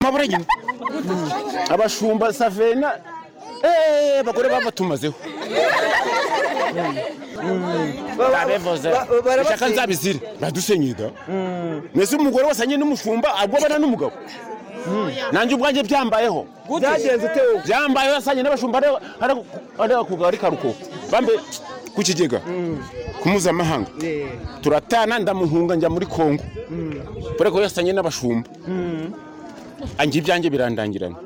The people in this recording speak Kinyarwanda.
mpabura nyine abashumba savena eee abagore baba tumazeho babivuze ishaka nzabizire badusenye da mbese umugore wasanye n'umushumba agwabana n'umugabo nanjye ubwanjye byambayeho byagenze utewe byambayeho yasanye n'abashumba areba- areba areba ku kagari karuko bambe ku kigega ku mpuzamahanga turatana ndamuhunga njya muri kongo kubera ko yasanye n'abashumba anjye ibyanjye birandangirana